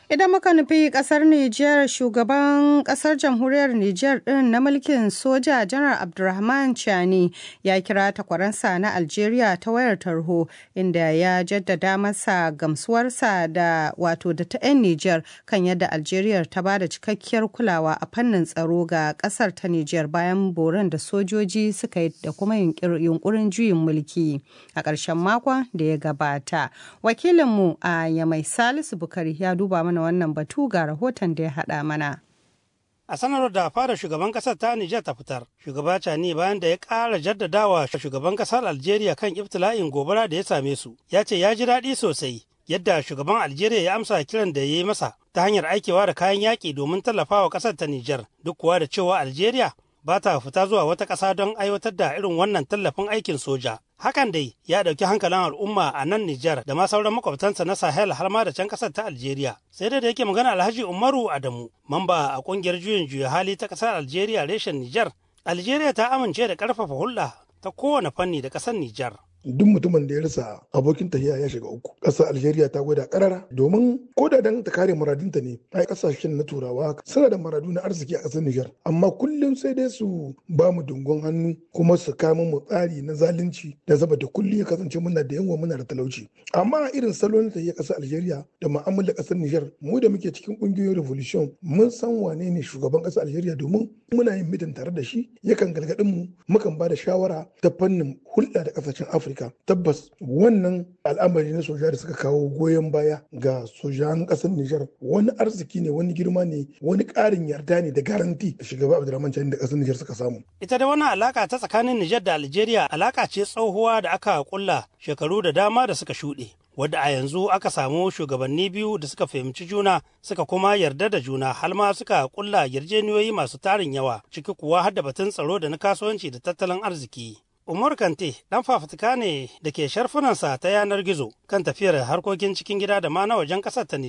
Idan muka nufi kasar Nijar shugaban kasar jamhuriyar Nijar din na mulkin soja janar Abdulrahman Chani ya kira takwaransa na Algeria ta wayar tarho inda ya jaddada masa gamsuwarsa da wato da ta 'yan Nijar kan yadda Algeria ta bada cikakkiyar kulawa a fannin tsaro ga kasar ta Nijar bayan boran da sojoji suka yi da kuma yunkurin juyin mulki a ƙarshen makon da ya gabata. Wakilinmu a Yamai Salisu Bukari ya duba mana wannan batu ga rahoton da ya haɗa mana. A sanarwar da fara shugaban kasar ta Nijar ta fitar, shugaba Cani bayan da ya ƙara jaddadawa shugaban kasar Algeria kan ibtila'in gobara da ya same su, ya ce ya ji daɗi sosai yadda shugaban Algeria ya amsa kiran da ya yi masa ta hanyar aikewa da kayan yaƙi domin tallafawa kasar ta Nijar, duk kuwa da cewa Algeria ba ta fita zuwa wata ƙasa don aiwatar da irin wannan tallafin aikin soja. Hakan dai ya ɗauki hankalin al'umma a nan Nijar da ma sauran makwabtansa na Sahel har ma da can ƙasar ta Algeria. Sai dai da yake magana Alhaji Umaru Adamu, mamba a ƙungiyar juyin juya hali ta ƙasar Algeria reshen Nijar. Algeria ta amince da ƙarfafa hulɗa ta kowane fanni da ƙasar Nijar. duk mutumin da ya rasa abokin tahiya ya shiga uku ƙasar algeria ta gwada karara domin ko da dan ta kare muradinta ne ai ƙasashen na turawa suna da maradu na arziki a ƙasar nijar amma kullum sai dai su ba mu dungon hannu kuma su kama mu tsari na zalunci da zaba da kullum ya kasance muna da yawa muna da talauci amma irin salon tahiya ƙasar algeria da mu'amalar ƙasar nijar mu da muke cikin ƙungiyoyin revolution mun san wane ne shugaban ƙasar algeria domin muna yin mitin tare da shi yakan galgadin mu mukan ba da shawara ta fannin hulɗa da ƙasashen afirka Afirka tabbas wannan al'amari na soja da suka kawo goyon baya ga sojan ƙasar Nijar wani arziki ne wani girma ne wani ƙarin yarda ne da garanti da shugaba Abdulrahman Chani da ƙasar Nijar suka samu. Ita da wannan alaka ta tsakanin Nijar da Algeria alaka ce tsohuwa da aka kulla shekaru da dama da suka shuɗe. wadda a yanzu aka samu shugabanni biyu da suka fahimci juna suka kuma yarda da juna har ma suka kulla yarjeniyoyi masu tarin yawa ciki kuwa har da batun tsaro da na kasuwanci da tattalin arziki. Umar Kante ɗan fafutuka ne da ke sharfunansa ta yanar gizo kan tafiyar harkokin cikin gida da ma na wajen ƙasar ta